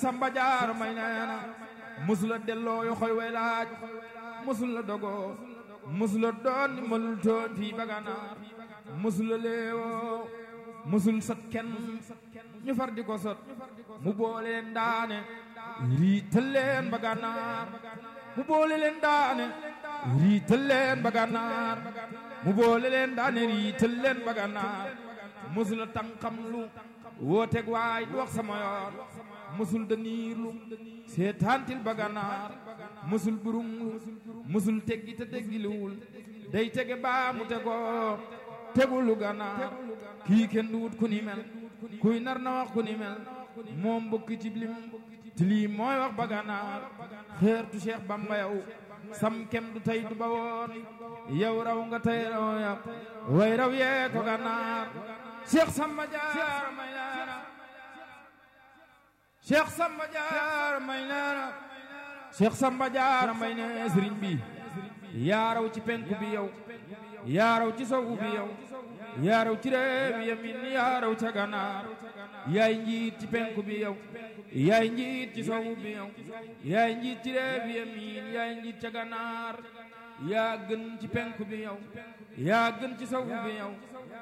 samba jaar may neena musula delloo yo xoy way laaj musula dogoo musula doon ni mënul toon fii baganaar musula leewoo musul sot kenn ñu far di ko sot mu boole leen daane riital leen baganaar mu boole leen daane riital leen baganaar mu boole leen daane riital leen baganaar musula tànqam lu wooteeg waay du wax sama yoon musul daniirlu seetaantil baganaar musul burunglu musul teggi te teggiluwul day tege baa mu tegoo tegulu ganaar kii kenn du wut ku ni mel kuy nar na wax ku ni mel moom mbokki ci lim ti lii mooy wax baganaar xeertu Cheikh Bamba yow sam kem du tey du ba woon yow raw nga tey raw yow way raw yee ko ganaar Cheikh Samba Jaar may leena Cheikh Samba Jaar may leena Cheikh Samba Jaar may ne sëriñ bi yaa raw ci penku bi yow yaa raw ci sowu bi yow yaa raw ci réew yamin yaa raw ca ganaar yaay njiit ci penku bi yow yaay njiit ci sowu bi yow yaay njiit ci réew yamin yaay njiit ca ganaar yaa gën ci penku bi yow yaa gën ci sowu bi yow